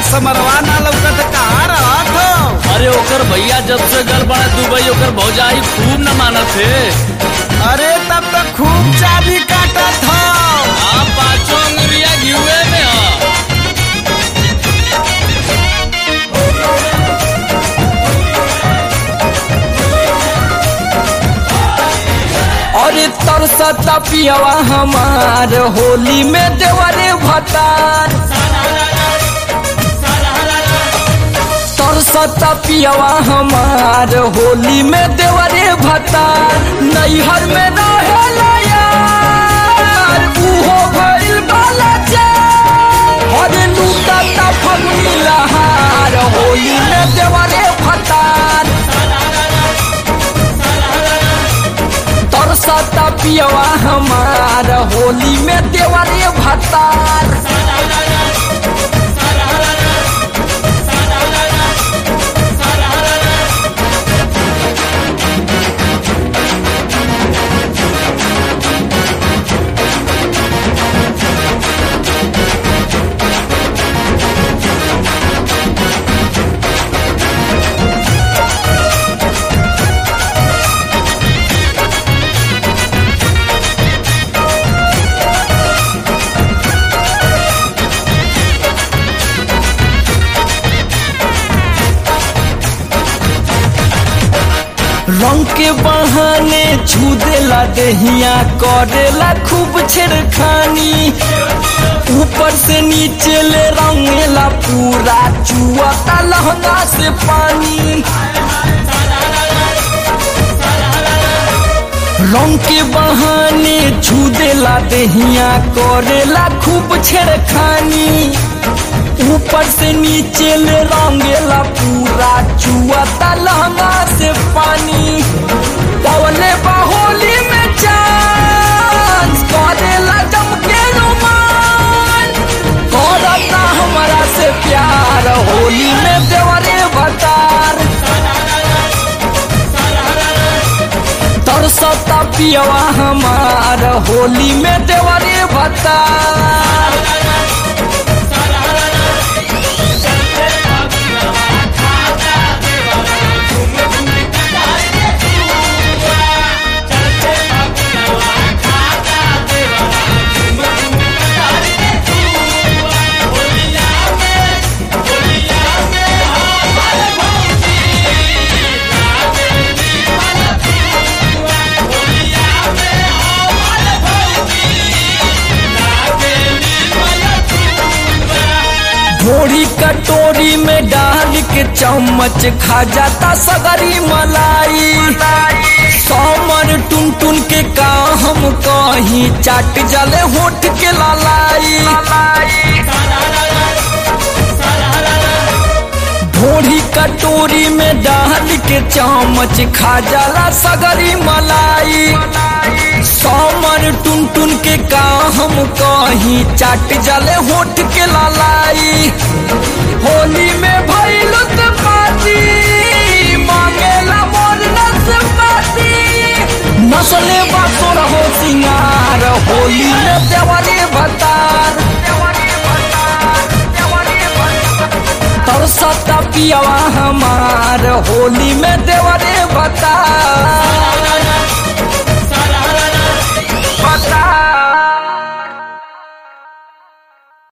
समरवा ना लौकत कहाँ रहत हो अरे ओकर भैया जब से गल बड़ा दुबई ओकर भौजाई खूब न मानत है अरे तब तो खूब चाबी काटत हो आप पाँचों अंगुरिया घिउए में ह अरे तरसता पियवा हमार होली में देवरे भतार तरसता पियवा हमार होली में देवरे भतार नैहर में रहेला यार उहो भइल बाला चार अरे लूटता फगुनी लहार होली में देवरे भतार तरसता पियवा हमार होली में देवरे भतार रंग के बहाने छू देला देहिया करेला खूब छेड़खानी ऊपर से नीचे ले रंगेला पूरा चुआता लहंगा से पानी रंग के बहाने छू देला देहिया करेला खूब छेड़खानी ऊपर से नीचे ले रंगेला पूरा चुआता लहंगा से पानी पवले बाहोली में चांस करेला जम के रोमान करता हमारा से प्यार होली में देवरे भतार तरसता पियवा हमार होली में देवरे भतार भोरी कटोरी में डाल के चम्मच खा जाता सगरी मलाई समर टुन टुन के का हम कहीं चाट जले होठ के लालाई भोरी कटोरी में डाल के चम्मच खा जाला सगरी मलाई समर टुन टुन के का हम कहीं चाट जले होठ के लालाई होली में भइल पाती मांगेला मोर नसपाती नसले बातो रहो सिंगार होली में देवरे भतार तरसता पियवा हमार होली में देवरे भतार